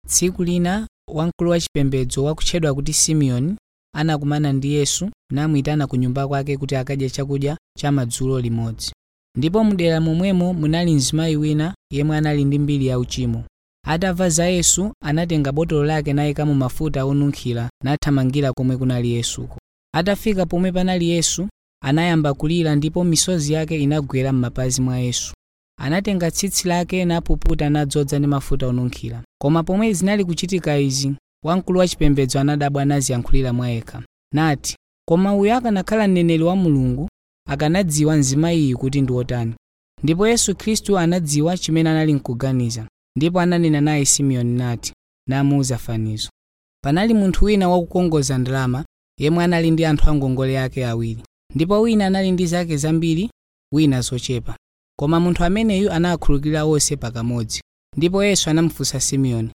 tsiku lina wamkulu wachipembedzo wakutchedwa kuti simeoni anakumana ndi yesu namuyitana ku nyumba kwake kuti akadye chakudya cha madzulo limodzi ndipo mdera momwemo munali mzimayi wina yemwe anali ndi mbiri yauchimo atamva za yesu anatenga botolo lake nayikamo mafuta onunkhira nathamangira komwe kunali yesuko atafika pomwe panali yesu anayamba kulira ndipo misozi yake inagwera m'mapazi mwa yesu anatenga tsitsi lake napuputa nadzoza ndi mafuta onunkhira koma pomwe zinali kuchitika izi wamkulu wachipembedzo anadabwa naziyankhulira mwa yekha nati koma uyu akanakhala mneneri wa mulungu akanadziwa mzimayiyi kuti ndi wotani ndipo yesu khristu anadziwa chimene anali nkuganiza ndipo ananena naye simeoni nati namuwuza fanizo panali munthu wina wakukongoza ndalama yemwe anali ndi anthu angongole ake awiri ndipo wina anali ndi zake zambiri wina zochepa koma munthu ameneyu anawakhululukira onse pakamodzi ndipo yesu anamufunsa simeoni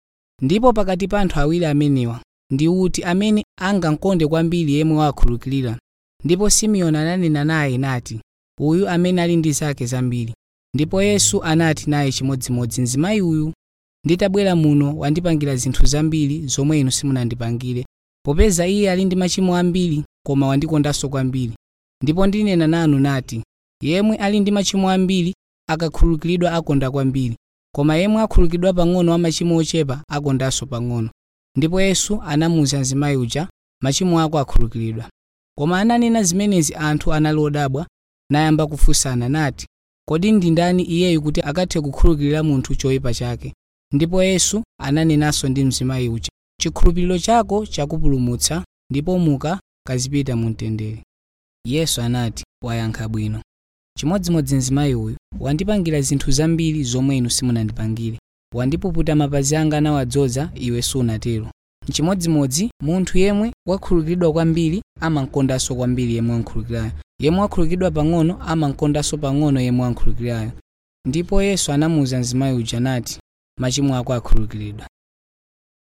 ndipo pakati pa anthu awiri amenewa ndi uti amene angamkonde kwambiri yemwe wakhululukira ndipo simeoni ananena naye nati uyu amene ali ndi zake zambiri ndipo yesu anati naye chimodzimodzi mzimayi uyu nditabwera muno wandipangira zinthu zambiri zomwe inu simunandipangire popeza iye ali ndi machimo ambiri koma wandikondanso kwambiri ndipo ndinena nanu nati yemwe ali ndi machimo ambiri akakhululukidwa akonda kwambiri koma yemwe akhululukidwa pang'ono wa machimo ochepa akondanso pang'ono ndipo yesu anamuwuza mzimayi uja machimo ako akhululukidwa koma ananena zimenezi anthu anali odabwa nayamba kufunsana nati kodi ndi ndani iyeyu kuti akathe kukhululukira munthu choyipa chake ndipo yesu ananenanso ndi mzimayi uja chikhulupiriro chako chakupulumutsa ndipo muka kazipita mu mtendere yesu anati wayankha bwino chimodzimodzi mzimayi uyu wandipangira zinthu zambiri zomwe inu simunandipangire wandipuputa mapazi anga nawadzoza iwe sunatero chimodzimodzi munthu yemwe wakhululukidwa kwambiri amankondanso kwambiri yemwe wankhululukirayo yemwe wakhululukidwa pang'ono amankondanso pang'ono yemwe wankhululukirayo ndipo yesu anamuwuza mzimayi uja nati machimo ako akhululukiridwa